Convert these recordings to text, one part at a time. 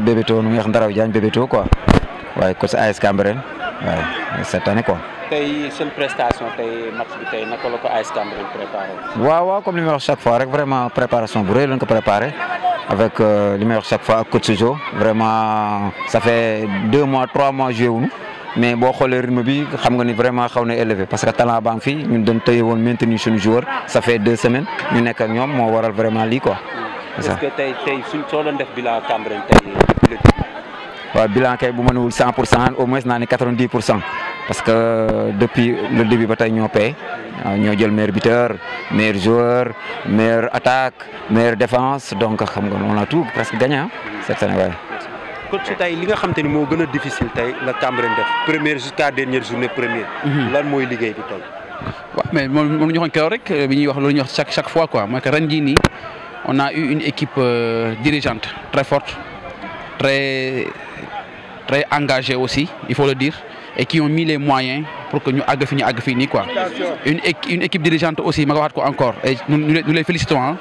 Bébéto nu ñuy wax Ndaraw Diagne Bébéto quoi waaye coach AS Cambérène waaye cette année quoi. tey seen prestation tey match bi tey naka la ko AS Cambérène préparé. waaw waaw comme li may wax chaque fois rek vraiment préparation bu rëy lañ ko préparé avec li may wax chaque fois ak coach Jo vraiment ça fait deux mois trois mois joué wuñu mais boo xoolee rythme bi xam nga ni vraiment xaw na élevé parce que talent baa ngi fi ñun dañ tëye woon maintenir suñu joueur ça fait deux semaines ñu nekk ak ñoom moo waral vraiment lii quoi. est-ce que tey tey suñ soo doon def bilan Cambérène tey waaw bilan kay bu ma newul cent pour cent au moins naa ni quatre-vingt-dix pour cent parce que depuis le début ba tey ñoo paye ñoo jël meilleur buteur meilleur joueur meilleure attaque meilleure défense donc xam nga on a tout presque gagné ah cette année waaye. coach tey li nga xam te ni moo gën a difficile tey la Cambérène def première jusqu'à dernière journée première. lan mooy liggéey bi tey. waaw mais moom moom la ñu waxoon keroog rek bi ñuy wax loolu ñuy wax chaque chaque fois quoi mooy que ren jii nii on a eu une équipe dirigeante très forte très très engagée aussi il faut le dire et qui ont mis les moyens pour que ñu àgg fi ñu àgg fii nii quoi une une équipe dirigeante aussi ma ko waxaat ko encore et nous nous les félicitons hein,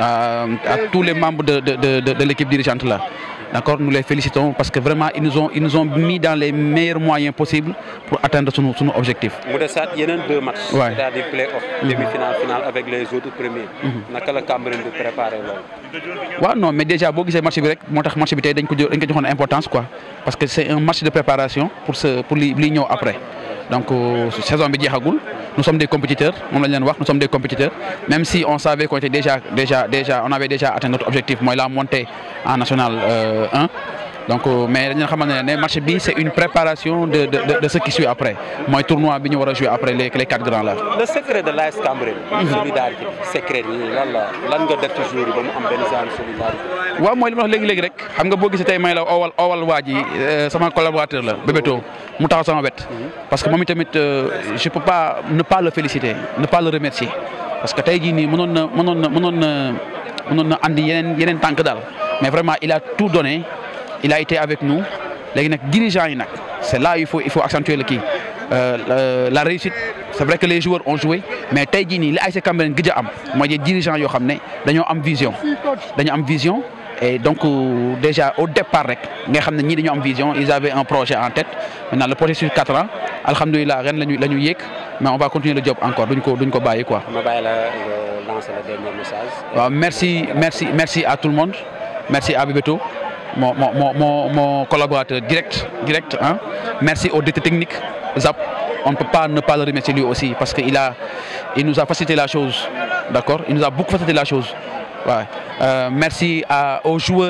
à tous les membres de de de de l'équipe dirigeante là. D'accord, nous les félicitons parce que vraiment ils nous ont ils nous ont mis dans les meilleurs moyens possibles pour atteindre son, son objectif. mu desaat yeneen deux matchs. Ouais. c'est-à-dire play-off. demi-finale finale avec les autres premiers. naka la Cambérène di préparer loolu. waaw non mais déjà boo gisee match bi rek moo tax match bi tey dañ ko jo- dañ ko joxoon importance quoi parce que c'est un match de préparation pour ce pour li li ñëw après donc euh, saison bi jeexagul nous sommes des compétiteurs moom lañ leen wax nous sommes des compétiteurs même si on savait qu'on était déjà déjà déjà on avait déjà atteint notre objectif mooy la montée en national euh, 1 donc euh, mais dañu leen xamal ne ne match bi c'est une préparation de de de, de ce qui suit après mooy tournoi bi ñu war a jouer après les les quatre grands là. le secret de l'AS Cambérène. solidarité secret yi lan la lan nga def ci jour yi ba mu am benn genre solidarité. waaw mooy li ma wax léegi léegi rek xam nga boo gisee tey may la owal owal waa ji euh, sama collaborateur la Bébéto mu taxaw sama wet parce que moom itamit euh, je peux pas ne pas le féliciter ne pas le remercier parce que tey jii nii mënoon na mënoon na mënoon na mënoon na andi yeneen yeneen tànk daal mais vraiment il a tout donné il a été avec nous léegi nag dirigeants yi nag c'est là il faut il faut accentuer le kii euh, la, la réussite c'est vrai que les joueurs ont joué mais tey jii nii li ASC Cambérène gëj a am mooy des dirigeants yoo xam ne dañoo am vision dañoo am vision et donc euh, déjà au départ rek nga xam ne ñii dañoo am vision ils avaient un projet en tête maintenant le projet sur quatre ans alhamdulilah ren lañu la ñu yéeg mais on va continuer le job encore duñ ko duñ ko bàyyi quoi. ma bàyyi la nga lancer le dernier message. waaw merci merci merci à tout le monde merci à Bébéto mon mon mon mon mon collaborateur direct direct hein merci au directeur technique Zap on ne peut pas ne pas le remercier lui aussi parce que il a il nous a facilité la chose d'accord il nous a beaucoup facilité la chose ouais. Euh, merci à aux joueurs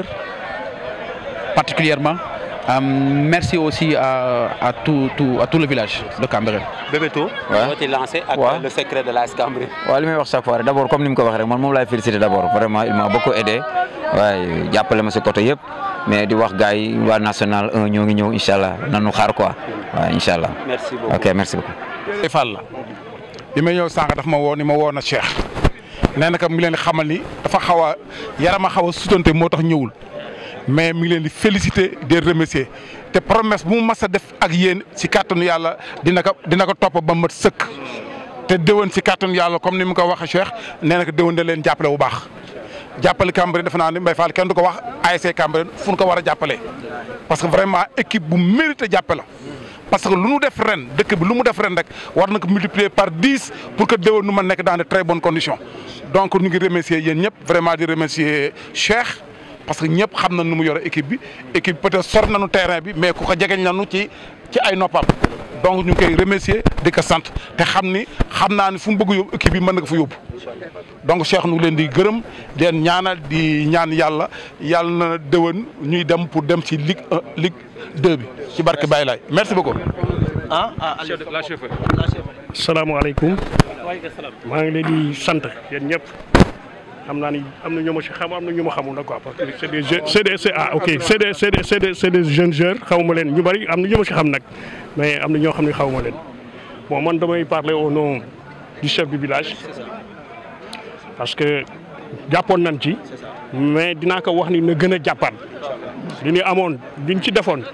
particulièrement Euh, merci aussi à à tout tout à tout le village de Cambérène. Bébéto. Ouais. moo ci lancé ak Ouais. le secret de l'AS Cambérène. waaw li may wax chaque fois rek d' abord comme ni mu ko waxee rek man moom laay féliciter d' abord vraiment il m'a beaucoup aidé waaye jàppale ma si côté yëpp mais di wax gars yi waa national 1 ñoo ngi ñëw incha allah nanu xaar quoi waaw incha allah merci beaucoup. ok merci beaucoup. Baye Fall la bi may ñëw sànq daf ma woo ni ma woo na Cheikh nee na que mi ngi leen di xamal ni dafa xaw a yaram a xaw a sutante moo tax ñëwul mais mi ngi leen di féliciter di remercier te promesse bu mu mas a def ak yéen si kàttanu yàlla dina ko dina ko topp ba mat sëkk te déwén si kàttanu yàlla comme ni mu ko waxee Cheikh nee na ko déwén da leen jàppale bu baax. jàppale Cambérène defe naa ni Mbaye Fall kenn du ko wax ASC Cambérène fu ñu ko war a jàppale parce que vraiment équipe bu mérité jàppale parce que lu mu def ren dëkk bi lu mu def ren rek war na ko multiplier par dix pour que déwén nu ma nekk dans de très bonnes conditions donc ñu ngi remercier yéen ñëpp vraiment di remercier Cheikh parce que ñëpp xam na nu mu yore équipe bi équipe peut-être sor nañu terrain bi mais ku ko jegeñ nañu ci ci ay noppam donc ñu ngi koy remercier di ko sant te xam ni xam naa ni fu mu bëgg yóbbu équipe bi mën na ko fa yóbbu donc Cheikh nu ngi leen di gërëm di leen ñaanal di ñaan yàlla yàlla na déwén ñuy dem pour dem ci Ligue 1 Ligue 2 bi ci barke Baye Laye merci beaucoup. salaamaaleykum maa ngi leen di sant yéen ñëpp xam naa ni am na ñu ma si xam am na ñu ma xamul nag quoi parce que c'est des jeunes c'est des c'est ah ok c'est des c'est des c'est des c'est des jeunes joueurs xawma leen ñu bari am na ñu ma si xam nag mais am na ñoo xam ne xawma leen bon man damay parler au nom du chef du village parce que jàppoon nañ ci mais dinaa ko wax ni na gën a jàppaat li ñu amoon liñ ci defoon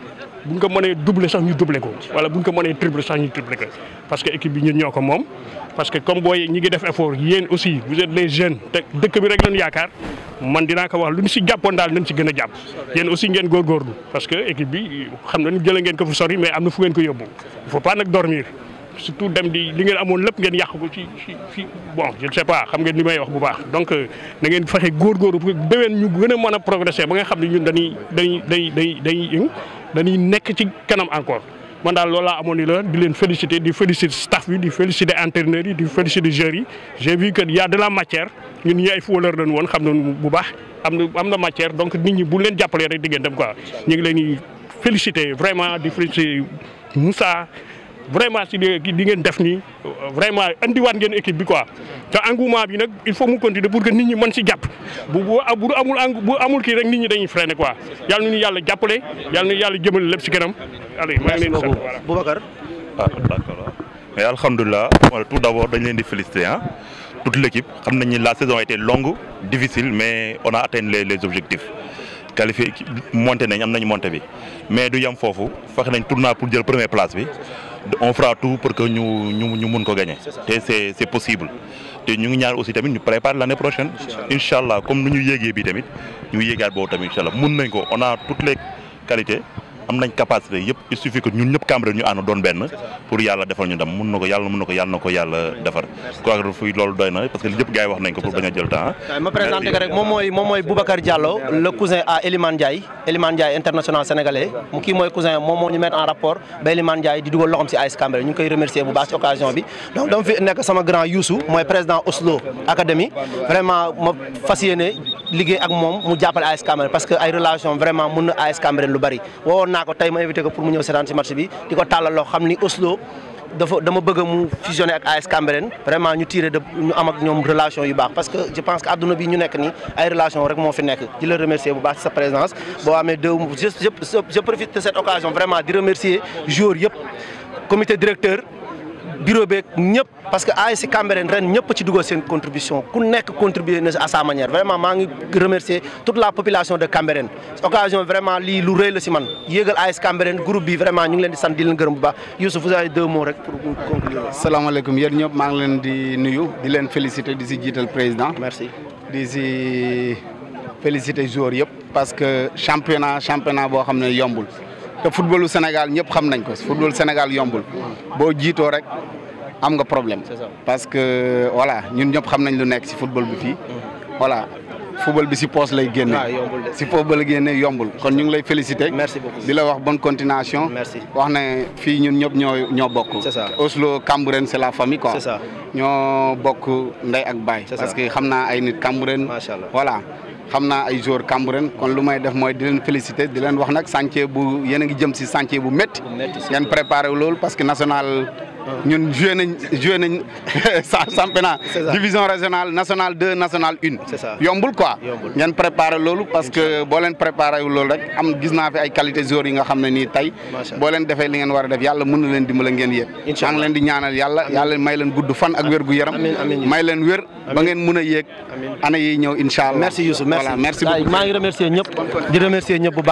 bu ñu ko mënee doubler sax ñu doubler ko wala bu ñu ko mënee tripler sax ñu tripler ko parce que équipe bi ñun ñoo ko moom parce que comme booy ñi ngi def effort yéen aussi vous êtes les jeunes te dëkk bi rek lañu yaakaar man dinaa ko wax lu ñu si jàppoon daal nañ si gën a jàpp yéen aussi ngeen góorgóorlu parce que équipe bi xam nañu jëlee ngeen ko fu sori mais am na fu ngeen ko yóbbu il faut pas nag dormir surtout dem di li ngeen amoon lépp ngeen yàq ko ci ci ci bon je ne sais pas xam ngeen li may wax bu baax donc na ngeen fexe góorgóorlu pour déwén ñu gën a mën a progresser ba nga xam ne ñun dañuy dañuy dañuy dañuy dañuy dañuy nekk ci kanam encore. man daal loolu laa amoon ni la di leen féliciter di féliciter staff bi di féliciter entraîneurs yi di féliciter joueurs yi j'ai vu que y a de la matière ñun ñi ay footballeur lañu woon xam nañu bu baax am na am na matière donc nit ñi bu leen jàppalee rek di ngeen dem quoi ñu ngi leen di féliciter vraiment di féliciter Moussa vraiment si di di ngeen def nii vraiment andiwaat ngeen équipe bi quoi te engouement bi nag il faut mu continuer pour que nit ñi mën si jàpp bu bu bu amul bu amul kii rek nit ñi dañuy freiner quoi yàlla nañu yàlla jàppale yàlla nañu yàlla jëmale lépp si kanam. allez maa ngi leen di sant voilà Boubacar. ah d'accord mais alhamdulilah tout d'abord dañ leen di féliciter ah toute l'équipe xam nañ ni la saison a été longue difficile mais on a atteint les les objectifs qualifié monté nañ am nañ monté bi mais du yem foofu fexe nañ tournoi pour jël première place bi on fera tout pour que ñu ñu ñu mun ko gagner te c'est c'est possible te ñu ngi ñaan aussi tamit ñu prépare l'année prochaine incha allah comme nu ñu yéegee bi tamit ñu yéegaat boobu tamit incha allah mun nañ ko on a toutes les qualités am nañ capacité yëpp il suffit que ñun ñëpp Cambérène ñu ànd doon benn pour yàlla defal ñu dem mun na ko yàlla mun na ko yàlla na ko yàlla defar quoi que fuy loolu doy na parce que lépp gars yi wax nañ ko pour bañ a jël temps ma présenté ko rek moom mooy moom mooy Boubacar Diallo le cousin à Elimane Ndiaye Elimane Ndiaye international sénégalais mu kii mooy cousin moom moo ñu mettre en rapport ba Elimane Ndiaye di dugal loxoom si AS Cambérène ñu ngi koy remercier bu baax ci occasion bi donc dama fi nekk sama grand Youssou mooy président Oslo Academy vraiment ma fas yéene liggéey ak moom mu jàppale AS Cambérène parce que ay relation vraiment mun na AS Cambérène lu bari wowoon naa ko tey ma invité ko pour mu ñëw seetaan si match bi di ko tàllal loo xam ni Oslo dafa dama bëgg mu fusionner ak AS Cambérène vraiment ñu tiré de ñu am ak ñoom relation yu baax parce que je pense que adduna bi ñu nekk nii ay relation rek moo fi nekk di la remercier bu baax ci sa présence boo amee deux je je je profite de cette occasion vraiment di remercier joueurs yëpp comité directeur bureau beeg ñëpp parce que AS Cambérène ren ñëpp ci dugal seen contribution ku nekk contribuer na à sa manière vraiment maa ngi remercier toute la population de Cambérène occasion vraiment lii lu rëy la si man yéegal AS Cambérène groupe bi vraiment ñu ngi leen di sant di leen gërëm bu baax Youssouf vous avez deux mots rek pour conclure. salaamaaleykum yéen ñëpp maa ngi leen di nuyu di leen féliciter di si jiital président. merci di si féliciter joueurs yëpp. parce que championnat championnat boo xam ne yombul. te footballu Sénégal ñëpp xam nañ ko football Sénégal yombul boo jiitoo rek am nga problème parce que voilà ñun ñëpp xam nañ lu nekk ci football bi fii voilà football bi ci poos lay génne ci football la génne yombul kon ñu ngi lay féliciter merci beaucoup di la wax bonne continuation merci wax ne fii ñun ñëpp ñoo ñoo bokk c'est ça Oslo Cambérène c'est la famille quoi c'est ça ñoo bokk ndey ak baay C'est ça. parce que xam naa ay nit Cambérène Macha Allah. voilà xam naa ay joueurs Cambérène kon lu may def mooy di leen féliciter di leen wax nag chantier bu yéen a ngi jëm ci chantier bu métti métti, c'est ngeen préparé wu loolu parce que national ñun joué nañ joué nañ sa- championnat C'est ça. division régionale national 2 national 1 C'est ça. yombul quoi Yombul. ngeen préparé loolu parce que boo leen préparé wu loolu rek am gis naa fi ay qualité joueurs yi nga xam ne nii tey Macha Allah. boo leen defee li ngeen war a def yàlla mën na leen dimbala ngeen yéeg Incha maa ngi leen di ñaanal yàlla yàlla may leen gudd fan ak wér gu yaram Amiin, amiin. may leen wér ba ngeen mun a yéeg Amiin. année yi ñëw incha allah merci Youssou merci voilà merci beaucoup maa ngi remercier ñëpp di remercier ñëpp bu baax